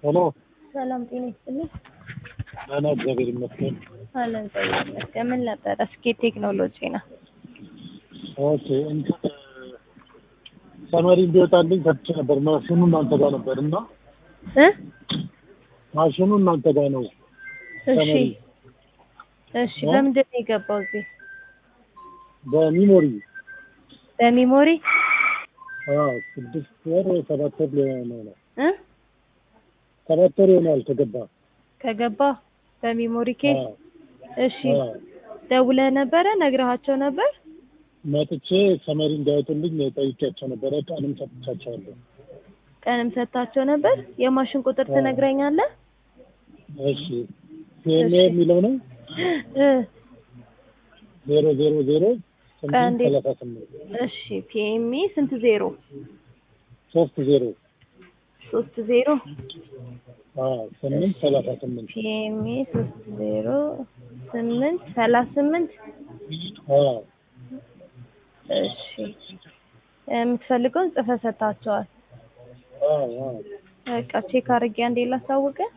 ሄሎ ሰላም ጤና ይስጥልኝ። ደህና እግዚአብሔር ይመስገን። አለን እግዚአብሔር ይመስገን። ምን ነበረ? ስኬት ቴክኖሎጂ ነው። ኦኬ እንትን ሰመሪ እንዲወጣልኝ ከፍቼ ነበር። ማሽኑ እናንተ ጋር ነበር እና እ ማሽኑ እናንተ ጋር ነው። እሺ ሰመሪ እሺ። በምንድን ነው የገባው እዚህ? በሚሞሪ በሚሞሪ አዎ፣ ስድስት ወር ወይ ሰባት ወር ሊሆን ነው። እ ሰባት ወር ይሆናል ከገባ። ከገባ በሚሞሪ ኬስ። አዎ፣ እሺ አዎ። ደውለህ ነበረ? ነግረሃቸው ነበር? መጥቼ ሰመሪ እንዳይወጡልኝ ጠይቄያቸው ነበረ። ቀንም ሰጥቻቸዋለሁ። ቀንም ሰጥታቸው ነበር? የማሽን ቁጥር አዎ። ትነግረኛለህ? እሺ ፒኤምኤ እሺ። የሚለው ነው እ ዜሮ ዜሮ ዜሮ ቀንዴ። ስምንት ሰላሳ ስምንት እሺ ፒኤምኢ ስንት ዜሮ? ሶስት ዜሮ ሶስት ዜሮ አዎ ስምንት ሰላሳ ስምንት ፒኤምኢ ሶስት ዜሮ ስምንት ሰላሳ ስምንት አዎ እሺ የምትፈልገውን ጽፈህ ሰጥታቸዋል። አዎ አዎ በቃ ቼክ አድርጌ አንዴ ላሳውቅህ።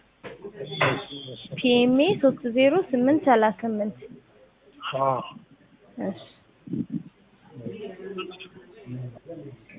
ፒኤምኤ ሶስት ዜሮ ስምንት ሰላሳ ስምንት አዎ እሺ